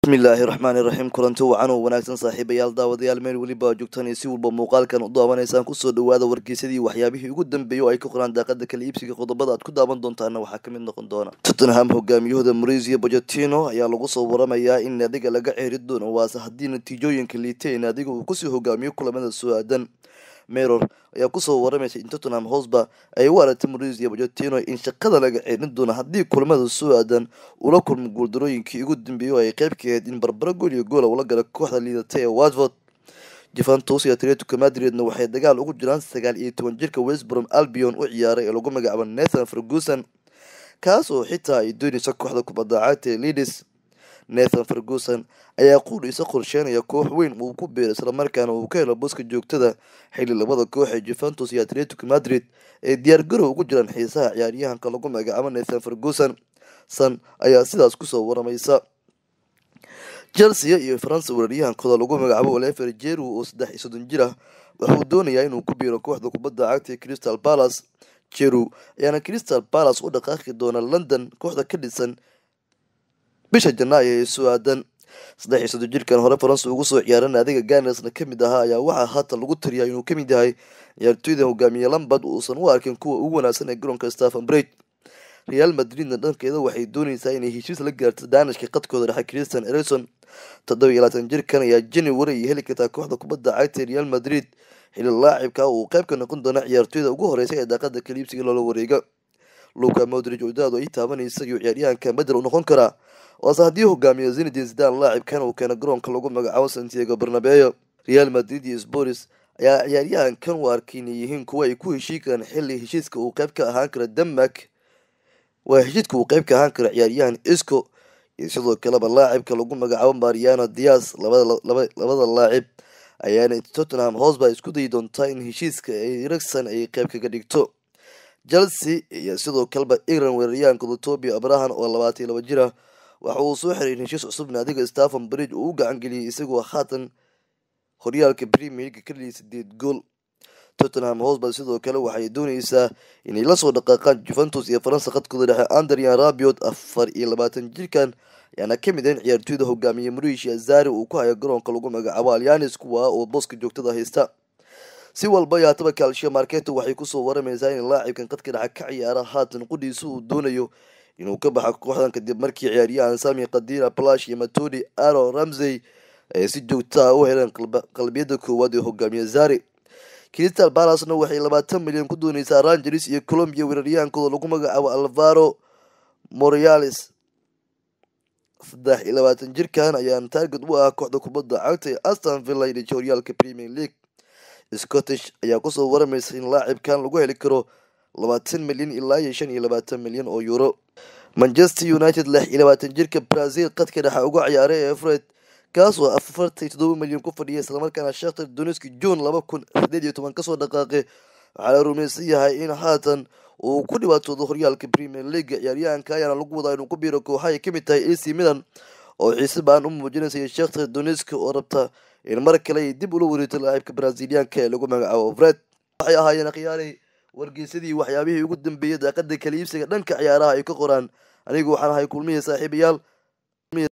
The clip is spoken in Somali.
bismillaahi raxmaani raxiim kulanti wacan oo wanaagsan saaxiibayaal daawadayaal meel weliba joogtaan iyo si walba muuqaalkan u daawanaysaan kusoo dhawaada wargeysadii waxyaabihii ugu dambeeyay oo ay ka qoraan daaqada kala iibsiga qodobada aad ku daawan doontaana waxaa kamid noqon doona tottenham hogaamiyahooda mauricio bojotino ayaa lagu soo waramayaa in naadiga laga ceeri doono waase haddii natiijooyinka liitay naadiga uu kusii hogaamiyo kulamada soo aadan meror ayaa kusoo waramaysa in tottenham hosba ay u aragtay mauricio bojotino in shaqada laga ceerin doono haddii kulamada soo aadan ula kulmo guuldarooyinkii ugu dambeeyay oo ay qeyb ka ahayd in barbaro gool iyo goola ula gala kooxda liidatay ee watford juventus iyo atletico madridna waxay dagaal ugu jiraan sagaal iyo toban jirka westbrom albion u ciyaaray ee lagu magacaabo nathan ferguson kaas oo xitaa ay doonayso kooxda kubadda cagta ee leadis nathan ferguson ayaa quudhiisa qorsheynaya koox weyn uu ku beero islamarkaana uu ka helo boska joogtada xilli labada koox ee juventus iyo atletico madrid ay diyaar garow ugu jiraan xiisaha ciyaaryahanka lagu magacaabo nathan ferguson san ayaa sidaas kusoo waramaysa chelsea iyo faransa weeraryahankooda lagu magacaabo olever jeru oo saddex iyo soddon jir ah wuxuu doonayaa inuu ku biiro kooxda kubadda cagta ee crystal palace jeru ayaana crystal palace u dhaqaaqi doona london kooxda ka dhisan bisha janaayo ee soo aadan saddex iyo soddon jirkan hore faransa ugu soo ciyaaran adiga ganersna kamid ahaa ayaa waxaa haatan lagu tiriyaa inuu kamid yahay ciyaartooyda hogaamiye lambad uusan u arkin kuwa ugu wanaagsan ee garoonka stephen bridge real madridna dhankeeda waxay dooneysaa inay heshiis la gaarto daanishka qadkooda dhexe christian erison toddoba iyo labaatan jirkan ayaa january ay heli kartaa kooxda kubadda cagta real madrid xilli laacibka uu qeyb ka noqon doona ciyaartooyda ugu horeysa ee daaqada kaliibsiga loola wareega luka modrig oo daadu ay taabanaysa iyo ciyaaryahanka bedel u noqon karaa waase haddii hogaamiyo zinedin zidan laacibkan uu keena garoonka lagu magacaabo santiago barnabeo real madrid iyo sporis ayaa ciyaaryahankan u arkay inay yihiin kuwa ay ku heshii karaan xilli heshiiska uu qeyb ka ahaan kara denmark waa heshiidka uu qeyb ka ahaan kara ciyaaryahan isco iyo sidoo kaleba laacibka lagu magacaabo mariano dias labada laacib ayaana tottenham hosba isku dayi doontaa in heshiiska ay ragsan ay qeyb kaga dhigto chelsea iyo sidoo kaleba england weeraryahankooda tobi abrahan oo labaatan iyo laba jir ah waxa uu soo xiray in heshiis cusub naadiga stephen bridge uu u gacan geliyay isagoo haatan horyaalka premier leaga ka dhiyay sideed gool tottenham hosba sidoo kale waxay dooneysaa inay lasoo dhaqaaqaan juventus iyo faransa qadkooda dhexe andrian rabiot afar iyo labaatan jirkan ayaana kamid ah in ciyaartooyda hogaamiye mauricia zari uu ku hayo garoonka lagu magacaabo alyanis kuwa oo booska joogtada haysta si walba yaataba calcio marketo waxay kusoo waramaysaa in laacibkan qadka dhexe ka ciyaara haatan qudhiisa uu doonayo inuu ka baxo kooxdan kadib markii ciyaaryahan sami kadira plash iyo matodi aro ramsey ay si joogtaa u heleen qalbiyada koowaad ee hogaamiye zari crystal balasna waxay labaatan milyan ku dooneysaa rangers iyo colombia weeraryahankooda lagu magacaabo alvaro moreales saddex iyo labaatan jirkan ayaan taarget u ah kooxda kubadda cagta ee aston villa iyo horyaalka premier league scottish ayaa kusoo waramaysa in laacibkan lagu heli karo labaatan milyan ilaa iyo shan iyo labaatan milyan oo euro manchester united lix iyo labaatan jirka brazil qadka dhexa uga ciyaaray ee fred kaas oo afartan iyo toddoba milyan ku fadhiya islamarkaana shakhtar doniski june laba kun sideed iyo toban kasoo dhaqaaqay waxaa la rumaysan yahay in haatan uu ku dhibaatoodo horyaalka premier leaga ciyaaryahanka ayaana lagu wadaa inuu ku biiro kooxa ay kamid tahay ac milan oo xiise baan u muujinaysa shakhtar doniski oo rabta in mar kale ay dib ula wareegto laacibka braziliyaanka ee lagu magacaabo fred waxay ahaayeen akhyaarey wargeysadii waxyaabihii ugu dambeeyay daaqada kala iibsiga dhanka ciyaaraha ay ka qoraan anigu waxaan ahay kulmihii saaxiibayaal